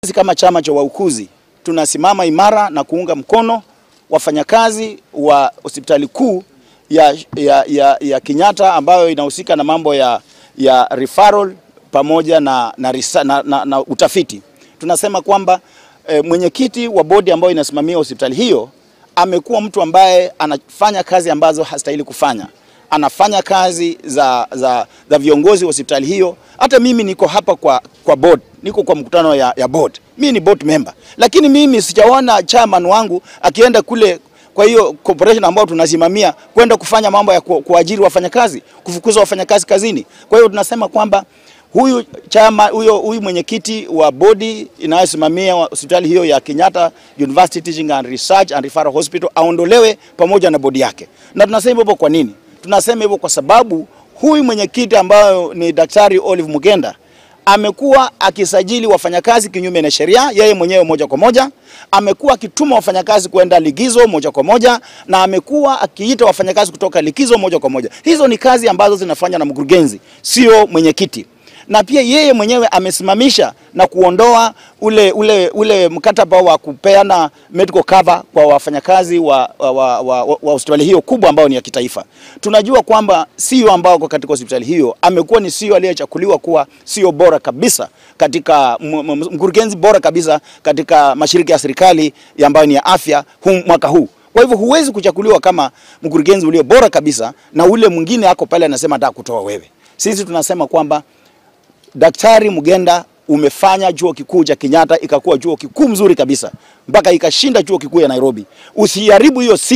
Sisi kama chama cha wauguzi tunasimama imara na kuunga mkono wafanyakazi wa hospitali kuu ya, ya, ya, ya Kenyatta ambayo inahusika na mambo ya, ya referral pamoja na, na, risa, na, na, na utafiti. Tunasema kwamba e, mwenyekiti wa bodi ambayo inasimamia hospitali hiyo amekuwa mtu ambaye anafanya kazi ambazo hastahili kufanya anafanya kazi za, za, za viongozi wa hospitali hiyo. Hata mimi niko hapa kwa, kwa board, niko kwa mkutano ya, ya board. Mimi ni board member, lakini mimi sijaona chairman wangu akienda kule kwa hiyo corporation ambayo tunasimamia kwenda kufanya mambo ya ku, kuajiri wafanyakazi, kufukuza wafanyakazi kazini. Kwa hiyo tunasema kwamba huyu chama huyo huyu mwenyekiti wa bodi inayosimamia hospitali hiyo ya Kenyatta University Teaching and Research and Referral Hospital aondolewe pamoja na bodi yake. Na tunasema hivyo kwa nini? Tunasema hivyo kwa sababu huyu mwenyekiti ambayo ni Daktari Olive Mugenda amekuwa akisajili wafanyakazi kinyume na sheria, yeye mwenyewe moja kwa moja. Amekuwa akituma wafanyakazi kwenda likizo moja kwa moja, na amekuwa akiita wafanyakazi kutoka likizo moja kwa moja. Hizo ni kazi ambazo zinafanywa na mkurugenzi, sio mwenyekiti na pia yeye mwenyewe amesimamisha na kuondoa ule, ule, ule mkataba wa kupeana medical cover kwa wafanyakazi wa, wa, wa, wa, wa hospitali hiyo kubwa ambayo ni ya kitaifa. Tunajua kwamba CEO ambao kwa katika hospitali hiyo amekuwa ni CEO aliyechakuliwa kuwa CEO bora kabisa katika mkurugenzi bora kabisa katika mashirika ya serikali ambayo ni ya afya huu, mwaka huu. Kwa hivyo huwezi kuchakuliwa kama mkurugenzi ulio bora kabisa na ule mwingine ako pale anasema nataka kutoa wewe. Sisi tunasema kwamba Daktari Mugenda umefanya chuo kikuu cha Kenyatta ikakuwa chuo kikuu mzuri kabisa mpaka ikashinda chuo kikuu ya Nairobi. Usiharibu hiyo